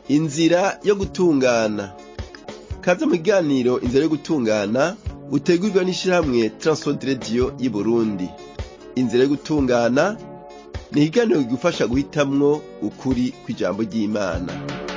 inzira yo gutungana kaze mu kiganiro inzira yo gutungana utegurwa n'ishirahamwe Transworld Radio y'Uburundi inzira yo gutungana ni ikiganiro kigufasha guhitamwo ukuri kw'ijambo ry'Imana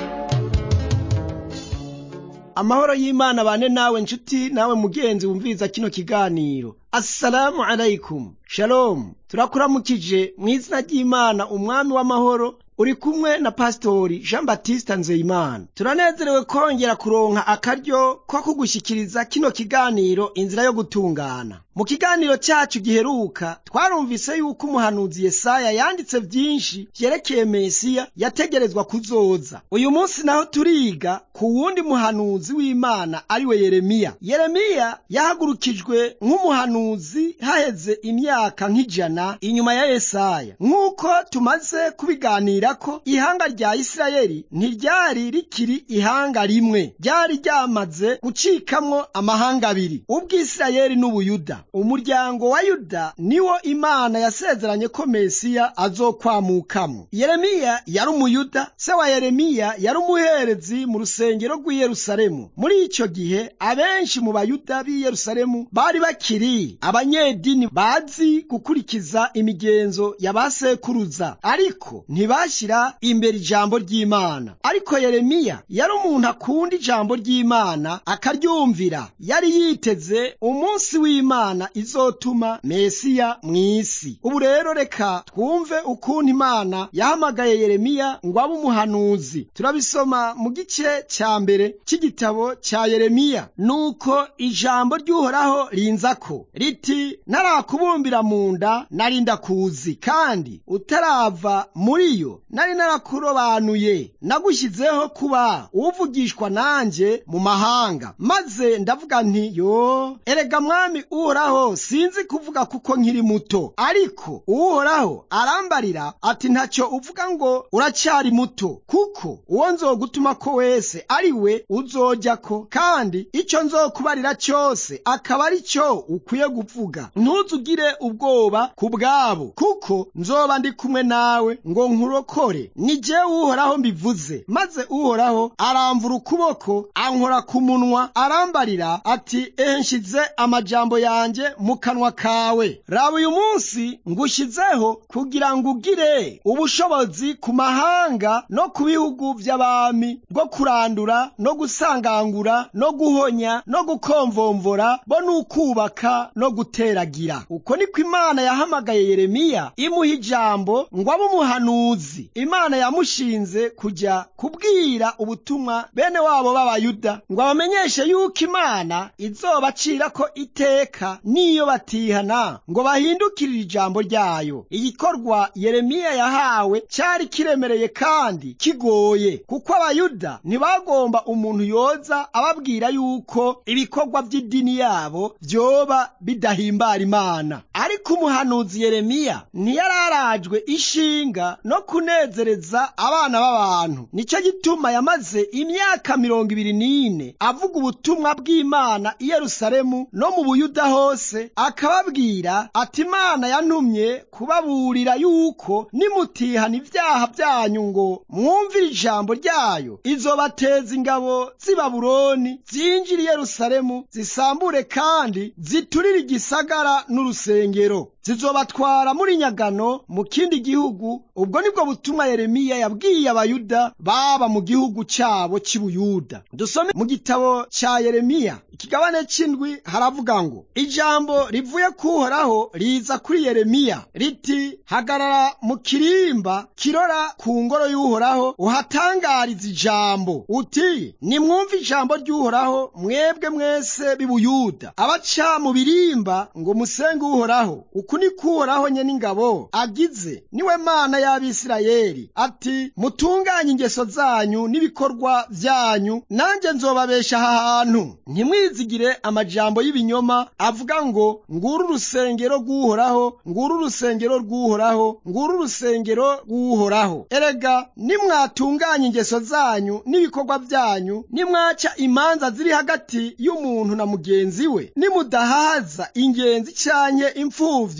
amahoro y'imana bane nawe nshuti nawe mugenzi wumviriza kino kiganiro assalamu alaikum shalom turakuramukije mu izina ry'imana umwami w'amahoro uri kumwe na pasitori jean batiste nzeyimana turanezerewe kongera kuronka akaryo ko kugushyikiriza kino kiganiro inzira yo gutungana mu kiganiro cyacu giheruka twarumvise yuko umuhanuzi yesaya yanditse byinshi vyerekeye mesiya yategerezwa kuzoza uyu munsi naho turiga ku wundi muhanuzi w'imana ariwe yeremiya yeremiya yahagurukijwe nk'umuhanuzi haheze imyaka nk'ijana inyuma ya yesaya nk'uko tumaze kubiganira ko ihanga rya isirayeli ntiryari rikiri ihanga rimwe ryari ryamaze gucikamwo amahanga abiri ubw'isirayeli n'ubuyuda umuryango wa yuda niwo imana yasezeranye ko mesiya azokwamukamo yeremiya yari umuyuda se wa yeremiya yari umuherezi mu rusengero rw'i yerusalemu muri icyo gihe abenshi mu bayuda b'i yerusalemu bari bakiri abanyedini bazi gukurikiza imigenzo ya ba sekuruza ariko ntibashyira imbere ijambo ry'imana ariko yeremiya yari umuntu akunda ijambo ry'imana akaryumvira yari yiteze umunsi w'imana izotuma mesiya mu isi ubu rero reka twumve ukuntu imana yahamagaye yeremiya ngo abe umuhanuzi turabisoma mu gice cya mbere cy'igitabo cya yeremiya nuko ijambo ry'uhoraho rinzako riti ntarakubumbira mu nda nari ndakuzi kandi utarava muri yo nari narakurobanuye nagushyizeho kuba uvugishwa nanjye mu mahanga maze ndavuga nti yo erega mwami uhoraho sinzi kuvuga kuko nkiri muto ariko uhoraho arambarira ati ntacyo uvuga ngo uracyari muto kuko uwo nzogutuma ko wese ari we uzojya ko kandi icyo nzokubarira cyose akaba ari cyo ukwiye kuvuga ntuzugire ubwoba ku bwabo kuko nzoba ndi kumwe nawe ngo nkurokore ni jewe uhoraho mbivuze maze uhoraho aramvura ukuboko ankora ku munwa arambarira ati ehe nshize amajambo yanjye mu kanwa kawe raba uyu munsi ngushyizeho kugira ngo ugire ubushobozi ku mahanga no ku bihugu by'abami bwo kurandura no gusangangura no guhonya no gukomvomvora bo n'ukubaka no guteragira uko niko imana yahamagaye yeremiya imuha ijambo ngo abe umuhanuzi imana yamushinze kujya kubwira ubutumwa bene wabo b'abayuda ngo abamenyeshe yuko imana izobacira ko iteka niyo batihana ngo bahindukirire ijambo ryayo igikorwa yeremiya yahawe cyari kiremereye kandi kigoye kuko abayuda ntibagomba umuntu yoza ababwira yuko ibikorwa by'idini yabo byoba bidahimbara imana ariko umuhanuzi yeremiya ntiyararajwe ishinga no kunezereza abana b'abantu nicyo gituma yamaze imyaka mirongo ibiri n'ine avuga ubutumwa bw'imana i yerusalemu no mu buyuda hose akababwira ati imana yantumye kubaburira yuko nimutihana ibyaha byanyu ngo mwumvire ijambo ryayo izobateza ingabo z'i babuloni zinjira i yerusalemu zisambure kandi ziturire igisagara n'urusengero zizobatwara muri nyagano mu kindi gihugu ubwo nibwo butumwa yeremiya yabwiye abayuda baba mu gihugu cyabo cy'ubuyuda dusome mu gitabo cya yeremiya ikigabane cy'indwi haravuga ngo ijambo rivuye kuhoraho riza kuri yeremiya riti hagarara mu kirimba kirora ku ngoro y'uhoraho uhatangariza ijambo uti nimwumve ijambo ry'uhoraho mwebwe mwese b'ibuyuda abaca mu birimba ngo musenge uhoraho uku ni kuhoraho nye n'ingabo agize niwe mana y'abisirayeli ati mutunganye ingeso zanyu n'ibikorwa byanyu nanjye nzobabesha aha hantu ntimwizigire amajambo y'ibinyoma avuga ngo nguru urusengero rw'uhoraho nguru urusengero rw'uhoraho nguru urusengero rw'uhoraho erega nimwatunganya ingeso zanyu n'ibikorwa byanyu nimwaca imanza ziri hagati y'umuntu na mugenzi we nimudahaza ingenzi canke imfuvyi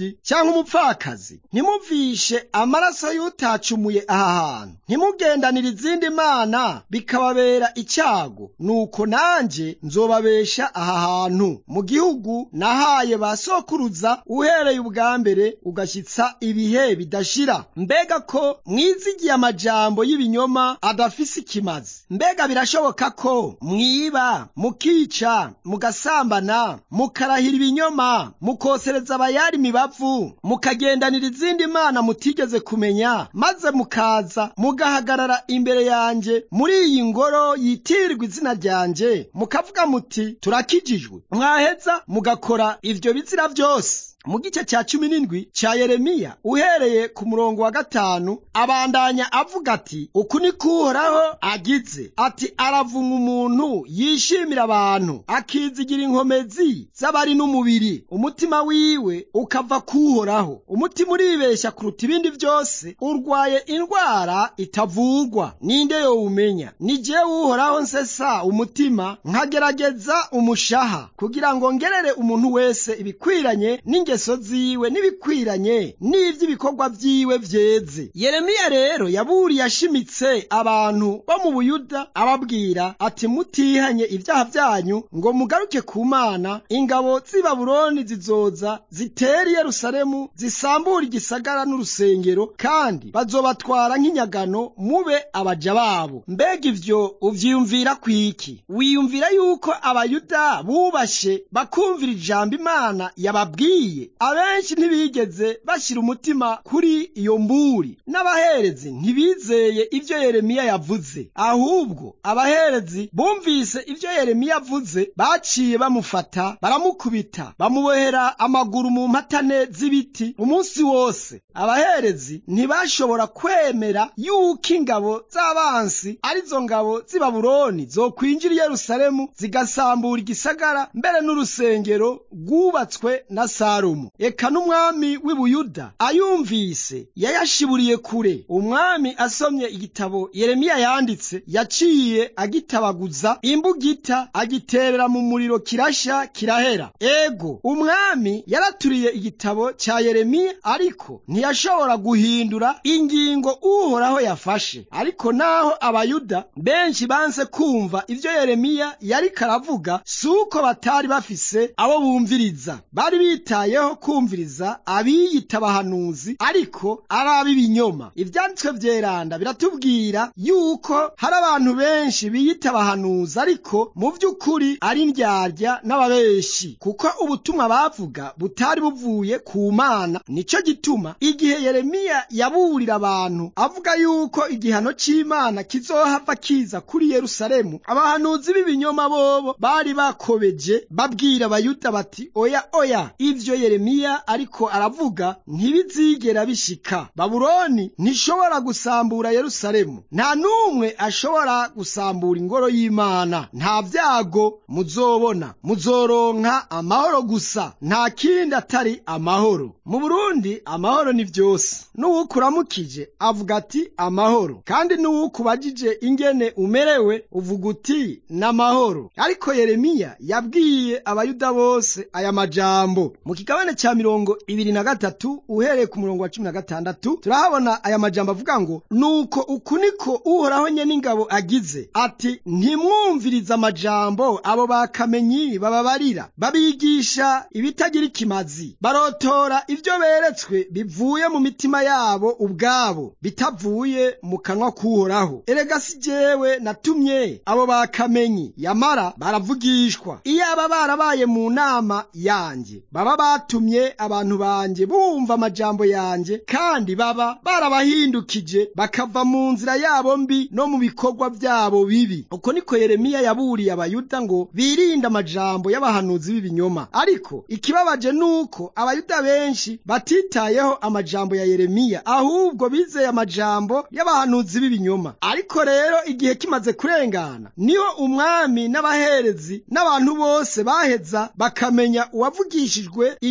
imfubyi cyangwa umupfakazi ntimumvishe amaraso y'utacumuye aha hantu ntimugendanire izindi mana bikababera icyago nuko nanjye nzobabesha aha hantu mu gihugu nahaye ba sokuruza uhereye ubwa mbere ugashyitsa ibihe bidashira mbega ko mwizigiye amajambo y'ibinyoma adafise ikimazi mbega birashoboka ko mwiba mukica mugasambana mukarahira ibinyoma mukosereza abayari imibavu mukagendanira izindi mana mutigeze kumenya maze mukaza mugahagarara imbere yanjye muri iyi ngoro yitirirwa izina ryanjye mukavuga muti turakijijwe mwaheza mugakora ivyo bizira vyose mu gice cya cumi n'indwi cya yeremiya uhereye ku murongo wa gatanu abandanya avuga ati uku ni kuhoraho agize ati aravumwa umuntu yishimira abantu akizigira inkomezi z'abari n'umubiri umutima wiwe ukava kuhoraho umutima uribeshya kuruta ibindi byose urwaye indwara itavugwa ninde yowumenya ni jewe uhoraho nsesa umutima nkagerageza umushaha kugira ngo ngerere umuntu wese ibikwiranye n'inge ingeso ziwe n'ibikwiranye n'ivy'ibikorwa vyiwe vyeze yeremiya rero yaburiye ashimitse abantu bo mu buyuda ababwira ati mutihanye ivyaha vyanyu ngo mugaruke ku mana ingabo z'i babuloni zizoza zitera i yerusalemu zisambura igisagara n'urusengero kandi bazobatwara nk'inyagano mube abaja babo mbega ivyo uvyiyumvira kwiki wiyumvira yuko abayuda bubashe bakumvira ijambo imana yababwiye abenshi ntibigeze bashyira umutima kuri iyo mburi n'abaherezi ntibizeye ibyo yeremiya yavuze ahubwo abaherezi bumvise ibyo yeremiya avuze baciye bamufata baramukubita bamubohera amaguru mu mpatane z'ibiti umunsi wose abaherezi ntibashobora kwemera yuko ingabo z'abansi arizo ngabo z'i babuloni zokwinjira i yerusalemu zigasambura igisagara mbere n'urusengero rwubatswe na salomo eka n'umwami w'i buyuda ayumvise yayashiburiye kure umwami asomye igitabo yeremiya yanditse yaciye agitabaguza imbugita agiterera mu muriro kirasha kirahera ego umwami yaraturiye igitabo cya yeremiya ariko ntiyashobora guhindura ingingo uhoraho yafashe ariko naho abayuda benshi banse kumva ibyo yeremiya yariko aravuga si uko batari bafise abo bumviriza bari bitayeho kumviriza abiyita abahanuzi ariko ari ab'ibinyoma ibyanditswe byeranda biratubwira yuko hari abantu benshi biyita abahanuzi ariko mu by'ukuri ari indyarya n'ababeshi kuko ubutumwa bavuga butari buvuye ku mana nicyo gituma igihe yeremiya yaburira abantu avuga yuko igihano cy'imana kizohava kiza kuri yerusalemu abahanuzi b'ibinyoma bobo bari bakobeje babwira abayuda bati oya oya ivyo yeremiya ariko aravuga ntibizigera bishika babuloni ntishobora gusambura yerusalemu nta n'umwe ashobora gusambura ingoro y'imana nta vyago muzobona muzoronka amahoro gusa nta kindi atari amahoro mu burundi amahoro ni vyose n'uwukuramukije avuga ati amahoro kandi n'uwukubajije ingene umerewe uvuga uti n'amahoro ariko yeremiya yabwiye abayuda bose aya majambo mu kigabane cya mirongo ibiri na gatatu uhereye ku murongo wa cumi na gatandatu turahabona aya majambo avuga ngo nuko uku niko uhoraho nye n'ingabo agize ati ntimwumvirize amajambo abo bakamenyi bababarira babigisha ibitagira ikimazi barotora ibyo beretswe bivuye mu mitima yabo ubwabo bitavuye mu kanwa k'uhoraho erega si jewe natumye abo bakamenyi yamara baravugishwa iyaba barabaye mu nama yanjye baba batumye abantu banjye bumva amajambo yanjye kandi baba barabahindukije bakava mu nzira yabo mbi no mu bikorwa byabo bibi uko niko yeremiya yaburiye abayuda ngo birinde amajambo y'abahanuzi b'ibinyoma ariko ikibabaje nuko abayuda benshi batitayeho amajambo ya yeremiya ahubwo bizeye amajambo y'abahanuzi b'ibinyoma ariko rero igihe kimaze kurengana niho umwami n'abaherezi n'abantu bose baheza bakamenya uwavugishijwe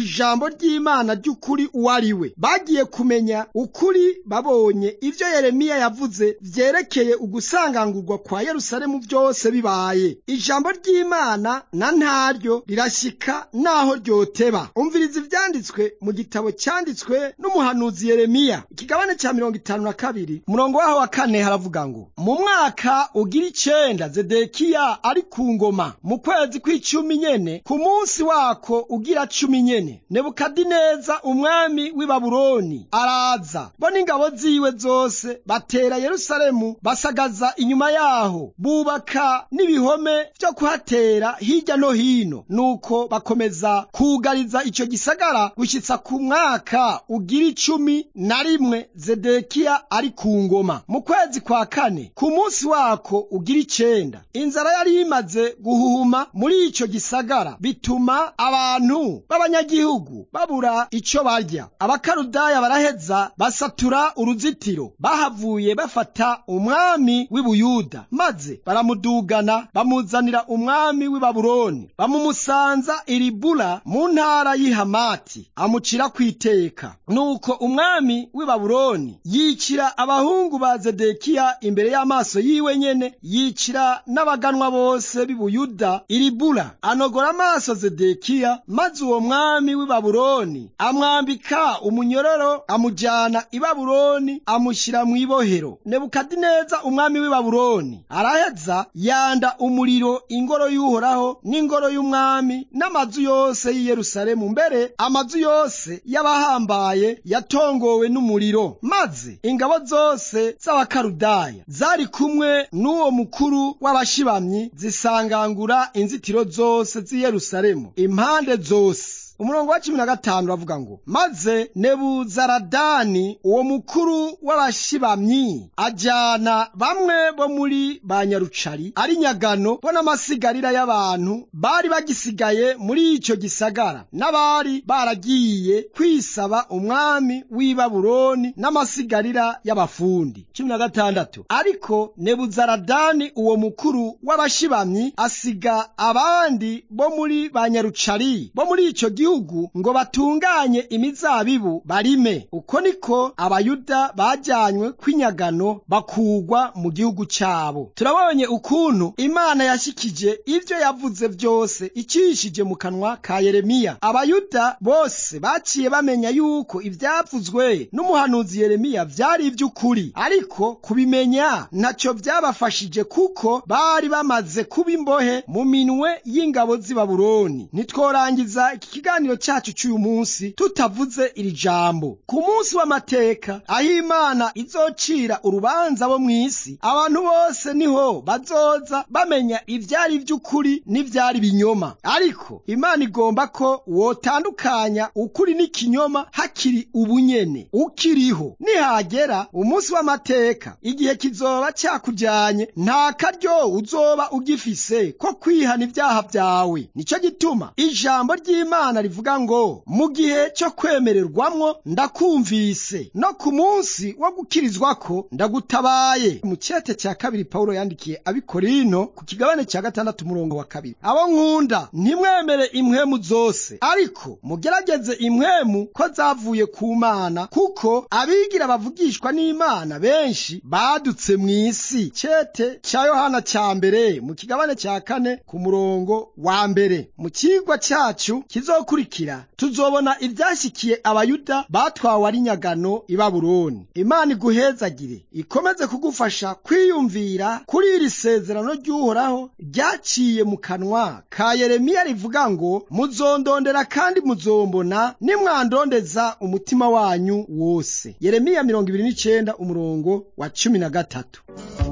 ijambo ry'imana ry'ukuri uwo ari we bagiye kumenya ukuri babonye ibyo yeremiya yavuze vyerekeye ugusangangurwa kwa yerusalemu byose bibaye ijambo ry'imana na ntaryo rirashyika n'aho ryoteba umviriza ivyanditswe mu gitabo cyanditswe n'umuhanuzi yeremiya ikigabane cya mirongo itanu na kabiri umurongo waho wa kane haravuga ngo mu mwaka ugira icenda zedekiya ari ku ngoma mu kwezi kw'icumi nyene ku munsi wako ugira cumi nyene nebukadineza umwami w'i babuloni araza bo n'ingabo ziwe zose batera yerusalemu basagaza inyuma yaho bubaka n'ibihome vyo kuhatera hirya no hino nuko bakomeza kugariza ico gisagara gushitsa ku mwaka ugira icumi na rimwe zedekiya ari ku ngoma mu kwezi kwa kane ku munsi wako ugira icenda inzara yari imaze guhuhuma muri ico gisagara bituma abantu b'abanyagihugu babura ico barya abakarudaya baraheza basatura uruzitiro bahavuye bafata umwami w'i buyuda maze baramudugana bamuzanira umwami w'i babuloni bamumusanza iribula mu ntara y'i hamati amucira kw'iteka nuko umwami w'i babuloni yicira abahungu ba zedekiya imbere y'amaso yiwe nyene yicira n'abaganwa bose b'i buyuda iribula anogora amaso zedekiya maze uwo mwami w'i babuloni amwambika umunyororo amujyana i babuloni amushyira mu ibohero nebukadineza umwami w'i babuloni araheza yanda umuriro ingoro y'uhoraho n'ingoro y'umwami n'amazu yose y'i yerusalemu mbere amazu yose y'abahambaye yatongowe n'umuriro maze ingabo zose z'abakarudaya zari kumwe n'uwo mukuru w'abashibamyi zisangangura inzitiro zose z'i yerusalemu impande zose umurongo wa cumi na gatanu uravuga ngo maze nebuzaradani uwo mukuru w'abashibamyi ajyana bamwe bo muri ba nyarucari ari nyagano bo n'amasigarira y'abantu bari bagisigaye muri icyo gisagara n'abari baragiye kwisaba umwami w'i babuloni n'amasigarira y'abafundi cumi na gatandatu ariko nebuzaradani uwo mukuru w'abashibamyi asiga abandi bo muri ba nyarucari bo muri icyo gihugu gihugu ngo batunganye imizabibu barime uko niko abayuda bajyanywe kw'inyagano bakugwa mu gihugu cyabo turabonye ukuntu imana yashyikije ibyo yavuze byose icishije mu kanwa ka yeremiya abayuda bose baciye bamenya yuko ibyavuzwe n'umuhanuzi yeremiya byari iby'ukuri ariko kubimenya ntacyo byabafashije kuko bari bamaze kuba imbohe mu minwe y'ingabo z'i babuloni ntitworangiza iki kiganiro cyacu cy'uyu munsi tutavuze iri jambo ku munsi w'amateka aho imana izocira urubanza bo mu isi abantu bose niho bazoza bamenya ibyari by'ukuri n'ibyari binyoma ariko imana igomba ko wotandukanya ukuri n'ikinyoma hakiri ubunyene ukiriho nihagera umunsi w'amateka igihe kizoba cyakujyanye nta karyo uzoba ugifise ko kwihana ibyaha byawe nicyo gituma ijambo ry'imana rivuga ngo mu gihe cyo kwemererwamwo ndakumvise no ku munsi wo gukirizwa ko ndagutabaye mu cyete cya kabiri pawulo yandikiye abikorino ku kigabane cya gatandatu umurongo wa kabiri abo nkunda ntimwemere impwemu zose ariko mugerageze impwemu ko zavuye ku mana kuko abigira bavugishwa n'imana benshi badutse mu isi cyete cya yohana cya mbere mu kigabane cya kane ku murongo wa mbere mu kigwa cyacu kizokurikira tuzobona ibyashyikiye abayuda batwawe ari nyagano i babuloni imana iguhezagire ikomeze kugufasha kwiyumvira kuri iri sezerano ry'uhoraho ryaciye mu kanwa ka yeremiya rivuga ngo muzondondera kandi muzombona nimwandondeza umutima wanyu wose yeremiya mirongo ibiri n'icyenda umurongo wa cumi na gatatu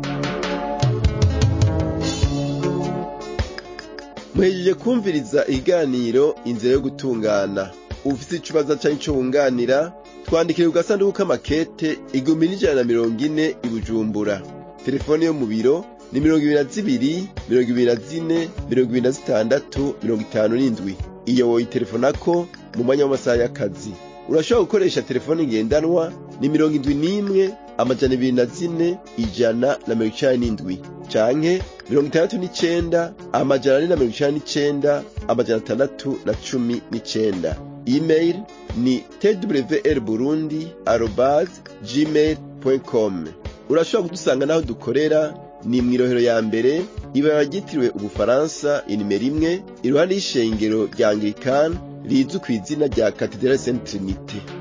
muhejeje kumviriza ikiganiro inzira yo gutungana ufite ikibazo cyangwa icyo wunganira twandikire ku gasanduku k'amakete igihumbi n'ijana na mirongo ine i bujumbura telefone yo mu biro ni mirongo ibiri na zibiri mirongo ibiri na zine mirongo ibiri na zitandatu mirongo itanu n'indwi iyo woyitelefonako mu mwanya w'amasaha y'akazi urashobora gukoresha telefone ngendanwa ni mirongo indwi n'imwe amajana ibiri na zine ijana na mirongo icenda n'indwi canke mirongo itandatu n'icenda amajana ane na mirongo icenda n'icenda amajana atandatu na cumi n'icenda email ni twr burundi arobase gmail com urashobora kudusanga n'aho dukorera ni mu irohero ya mbere ibara ryitiriwe ubufaransa inimero imwe iruhande y'ishengero rya anglikani rizwi ku izina rya katedrali saint trinite